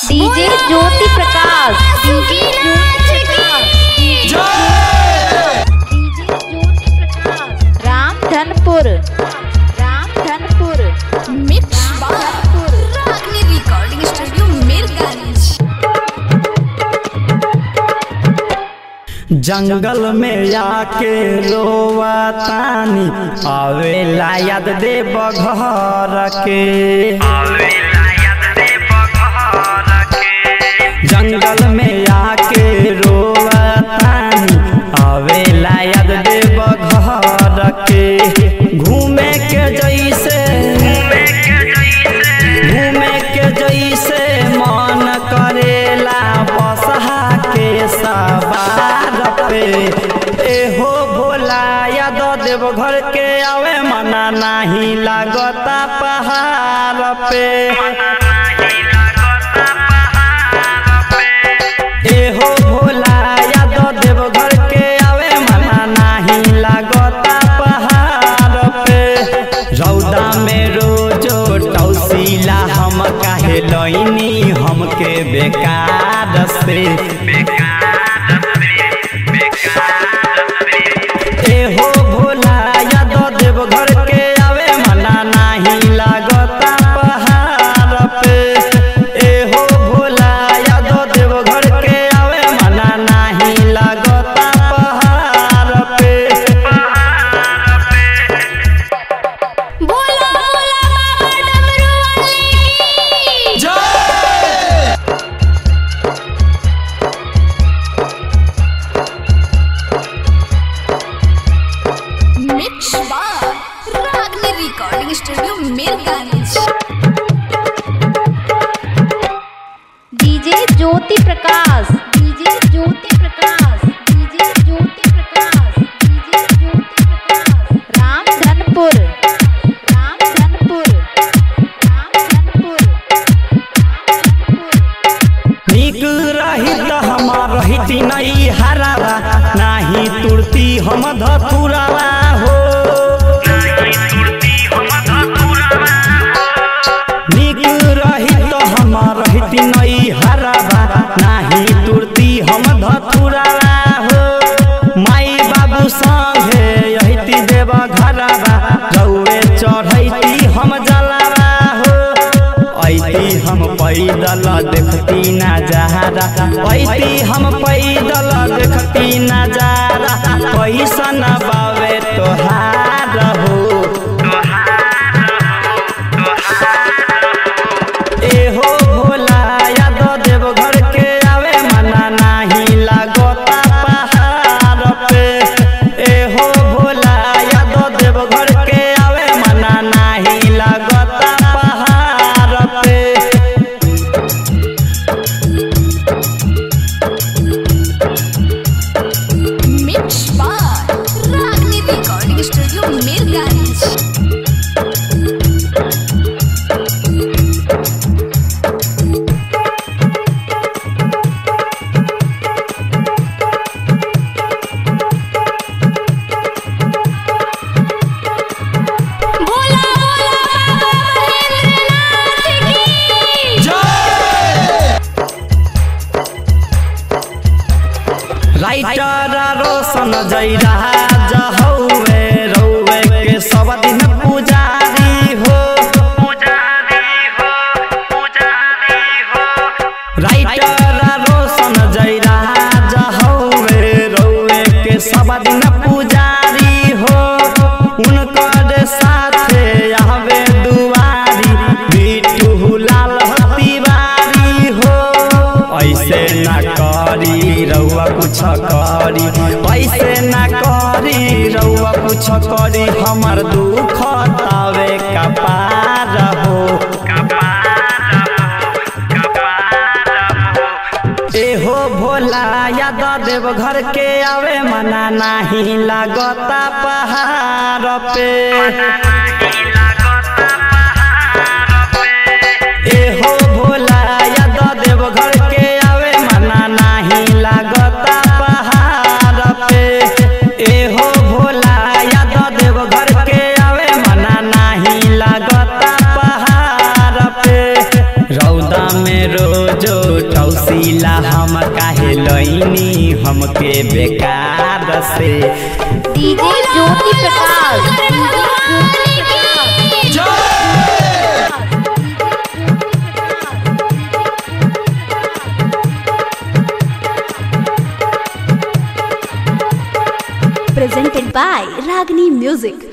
DJ Jyoti Prakash DJ Jyoti Prakash DJ Jyoti Prakash Ramdhanpur Ramdhanpur mix bar Ragini recording studio Mirganj जंगल में आके रोवा तानी आवेला याद दे बघर के जंगल में आके रोवा तानी आवेला याद दे बघर के घूमे के जैसे घूमे के जैसे मन करेला बसहा के सवार पे एहो भोला याद देव घर के आवे मना नाही लागता पहाड़ पे एहो भोला याद देव घर के आवे मना नाही लागता पहाड़ पे रौदा में रोजो टौसीला हम काहे लैनी हमके बेकार से एहो भोला याद देव घर के आवे मना नाही लागता पहाड़ पे एहो भोला याद देव घर के आवे मना नाही लागता पहाड़ पे बोला बोला बाबा डमरू वाले की mix bar Ragini recording studio Mirganj DJ Jyoti Prakash DJ Jyoti Prakash DJ Jyoti Prakash DJ Jyoti Prakash Ramdhanpur Ramdhanpur Ramdhanpur Ramdhanpur नीक रही त हमार रहिती नहीं हरावा नाही तुरती हम धतुरावा हो नीक रही त हमार रहिती नहीं हरावा नाही तुरती हम धतुरावा हो माई बाबू संगे यहिती देव घरावा रौए चढ़ैती हम जलावा हो ऐती हम पैदल देखती नजारा ऐती हम पैदल देखती नजारा कैसन बावे तोहार हो एहो भोला याद देव घर के आवे मना नाही लागता पहाड़ पे एहो भोला याद देव घर के आवे मना नाही लागता पहाड़ पे mix bar Ragini recording studio Mirganj बोला बोला बाबा महेंद्रनाथ की राइटर रोशन जैरा जहौवे रौवे के सब दिन पुजारी हो राइटर रोशन जैरा जहौवे रौवे के सब दिन पुजारी हो उनकर साथे आवे दुआरी बिटू लाल तिवारी हो ऐसे ना करी रउआ कुछ करी ऐसे ना करी रउआ कुछ करी हमर दुख तावे कपार हो एहो भोला याद देव घर के आवे मना नाही लागता पहाड़ पे एहो भोला याद देव घर के आवे मना नाही लागता पहाड़ पे एहो भोला याद देव घर के आवे मना नाही लागता पहाड़ पे रौदा में में रोजो ठौसीला हम काहे लैनी हमके बेकार से DJ Jyoti Prakash DJ Jyoti Prakash presented by Ragini Music.